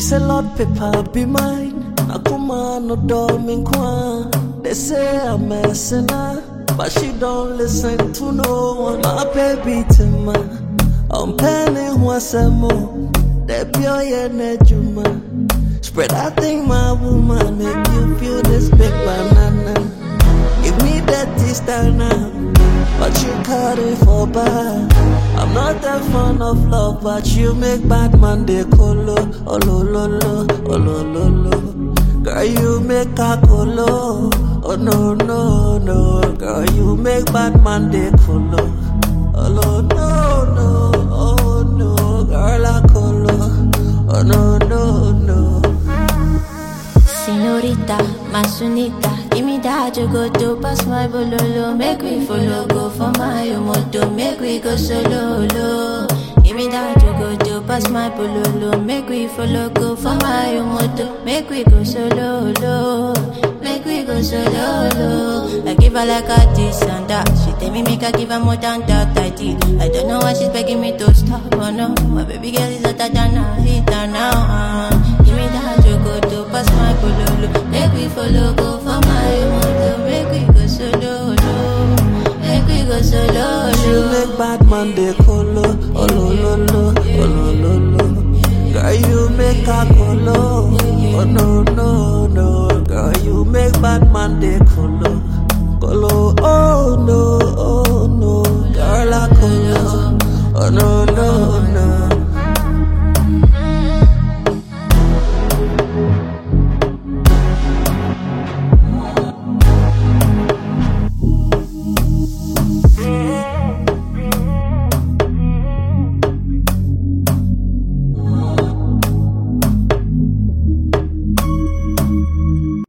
say Lord paper be mine. Akuma no dorming kwa. They say I'm a sinner, but she don't listen to no one. My baby Tima, I'm penning what's a more. That pure juma. Spread out thing my woman, make you feel this big banana. Give me that style now, but you cut it for bad. I'm not that fond of love, but you make bad man they colo. Oh lo lo lo, oh lo lo lo. Girl, you make a colo. Oh no no no, girl, you make bad man they colo. Oh lo no no, oh no, girl I colo. Oh no no no. Senorita, Masunita, give me that you go to pass my bololo. Make we follow, go for my moto. Make we go solo, lo. Give me that you go to pass my bololo. Make we follow, go for my moto. Make we go solo, lo. Make we go solo, lo. I give her like a this and that. She tell me make I give her more than that I did. I don't know why she's begging me to stop, oh no. My baby girl is hotter than a heater now. Uh. Give me that you go to pass my pololo. Make we follow, go for my moto. Make we go solo, lo. Make we go solo, You lo. make bad man they colo. Oh lo lo lo, oh lo lo lo. Girl, you make a colo. Oh no no no, girl, you make bad man they colo.